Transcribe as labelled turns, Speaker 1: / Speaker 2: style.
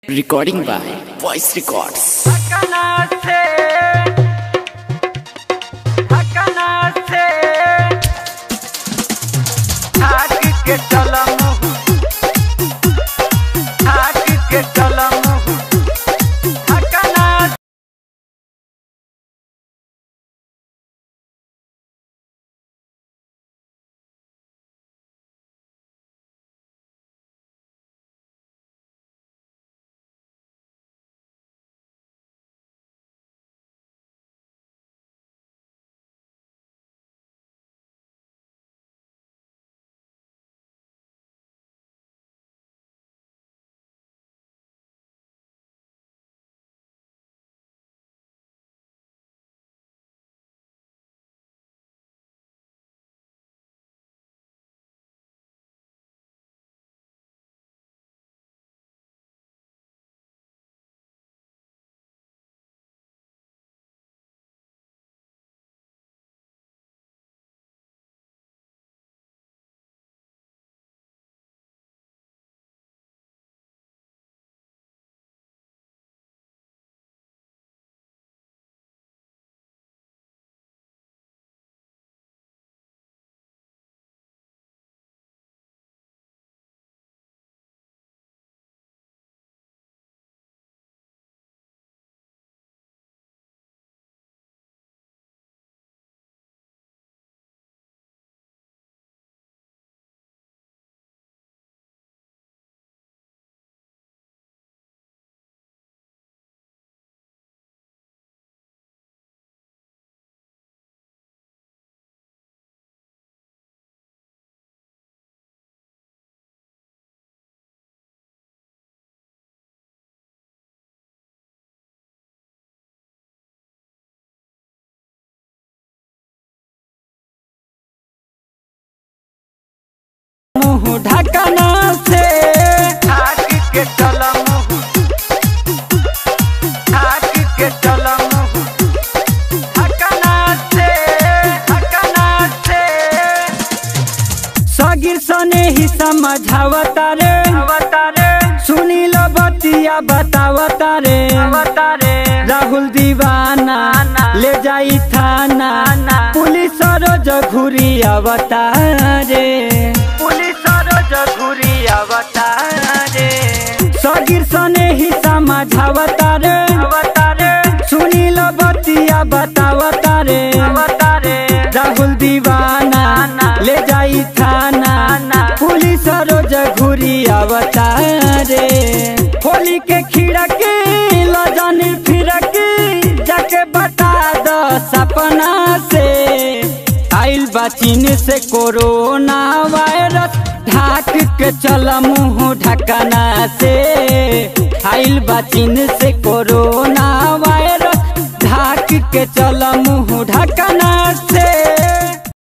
Speaker 1: Recording by Voice Records.
Speaker 2: ঢাকানাছে ঢাকানাছে ঢাক के चलम ढाक के चलम ढाकानाचे मुंह ढाकना से ढाक के चलम ढाक के चलम ढाकना से ढाकना से सगिर सने ही समझावता रे अवतारे सुनी लो बतिया बतावता रे अवतारे राहुल दीवाना ले जाई थाना पुलिस रोज घुरी अवतारे पुलिस रोज घुरी अवतारे सगिर सने ही समझावता रे अवतारे सुनी लो बतिया बतावता रे अवतारे राहुल दीवाना ले जाई थाना पुलिस रोज घुरी अवतारे होली के खिड़की लजनी फिरकी जाके बता दो सपना से आइल बा चीन से कोरोना वायरस ढाक के चल मुंह ढकना से आइल बा चीन से कोरोना वायरस ढाक के चल मुंह ढकना